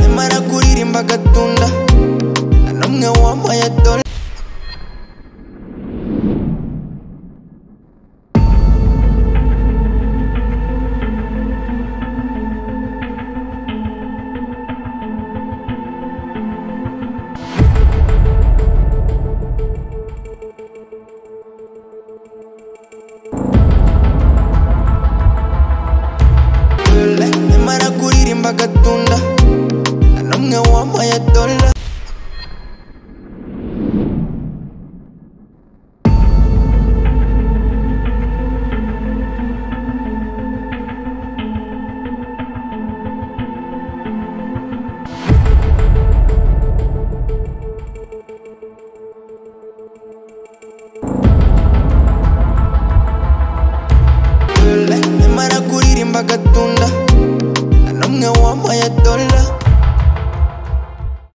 amara kuririmba agatunda nta n'umwe wambaye dore amara kuririmba agatunda nta n'umwe wambaye dola Nyamara kuririmba agatunda nta n'umwe wambaye dola